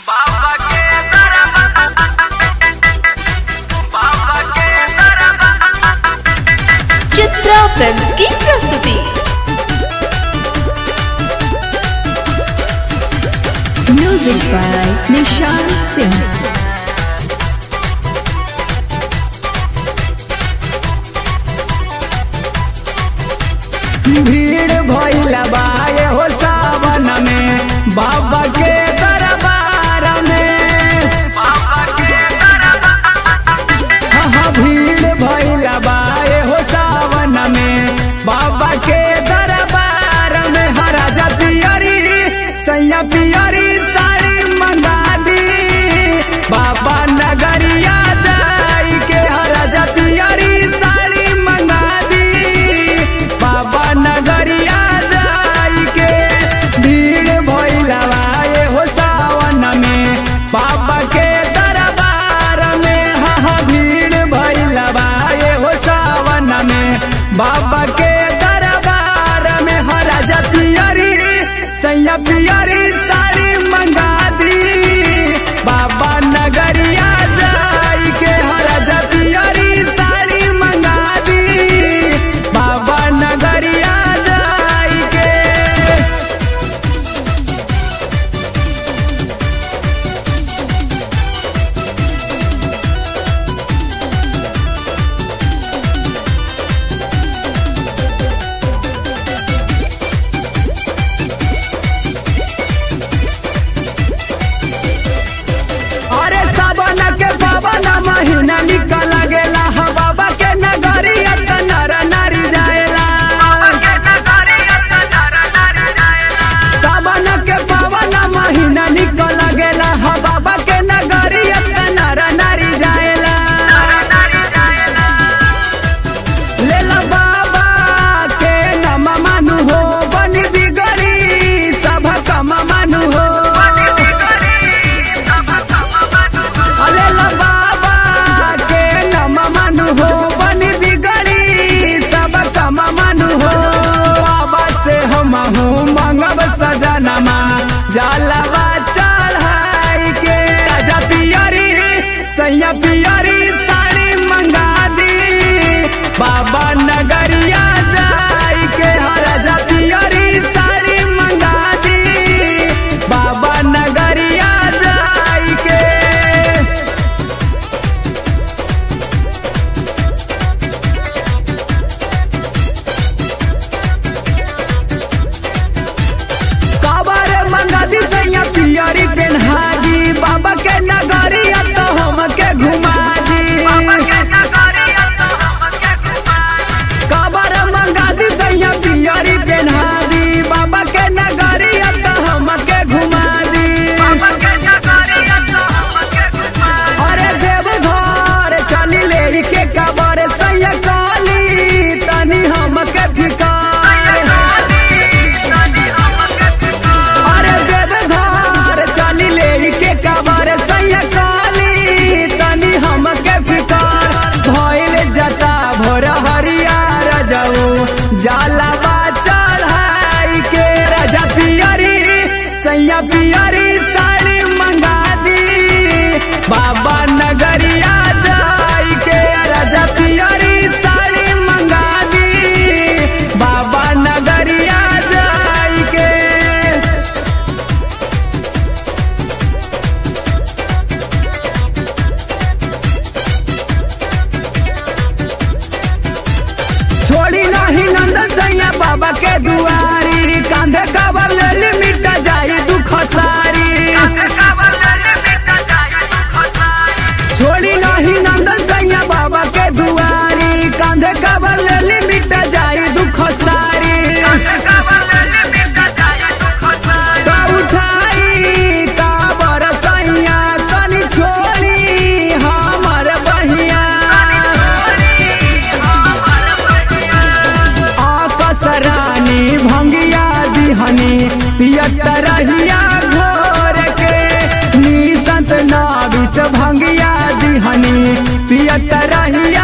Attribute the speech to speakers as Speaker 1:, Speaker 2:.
Speaker 1: बाबा के दरबार बाबा के दरबार
Speaker 2: चित्रा फिल्म्स की प्रस्तुति
Speaker 3: Music by Nishan Singh.
Speaker 4: भीड़ भइल बाए हो सावन में बाबा के दरबार में
Speaker 1: बाबा के दरबार
Speaker 4: हाँ हाँ, भीड़ भइल बाए हो सावन में बाबा के दरबार में हराजा पियरी सैया पियरी साड़ी मंगा दी बाबा नगरिया जाई के हराजा पियरी साड़ी मंगा दी बाबा नगरिया जाई के भीड़ भइल बाए हो सावन में बाबा के दरबार में हाँ हाँ भीड़ भइल बाए हो सावन में बाबा के दरबार में हाँ राजा पियरी सैया पियरी साड़ी मंगा दी बाबा नगरिया जाई के हाँ राजा पियरी साड़ी मंगा दी बाबा नगरिया जाई के अरे सावन के पावन महीना निकल गेला हा बाबा के नगरिया त नर नारी जाएला
Speaker 1: के नगरिया त नर नारी जाएला
Speaker 4: सावन के पावन महीना निकल गेला हा बाबा के नगरिया त नर नारी जाएला
Speaker 1: नारी जाएला
Speaker 4: लेला बाबा के नम मानु हो बनी बिगड़ी सब कम मानु हो अलेला बाबा के नम मानु हो बनी बिगड़ी सब कम मानु हो बाबा से हम हूँ मंगब सजनमा जलवा चढ़ाई के राजा पियरी सैया पियरी साड़ी मंगा दी बाबा नगरिया जाई के हाँ राजा पियरी साड़ी मंगा दी बाबा नगरिया जाई के काबर मंगा दी सैया पियरी पेन्हा दी बाबा के नगरिया तो हमके घुमा दी काबर मंगा दी सैया पियरी पेन्हा दी बाबा के नगरिया तो हमके घुमा दी अरे देवघर चली ले के काबर सैया काली तनी हमके फिकार अरे देवघर चली ले के काबर सैया काली तनी हमके फिकार भइल जता भोर हरियर जाऊ जालबा चढ़ाई के राजा पियरी सैया पियरी साड़ी मंगा दी बाबा नगरिया जाई के राजा पियरी साड़ी मंगा दी बाबा नगरिया जाई के छोड़ी नहीं नंदन सैया बाबा के दुआरी कांधे काबर ले मिटा जाई दुख सारी छोड़ी नहीं नंदन सैया बाबा के दुआरी कांधे काबर ले मिटा जाई दुख सारी का उठाई काबर सैया तनी छोड़ी हमर बहिया आकस रानी भंगिया दिहनी पियत रहिया घोर के निसंत नाविस भंगिया दिहनी पियत रहिया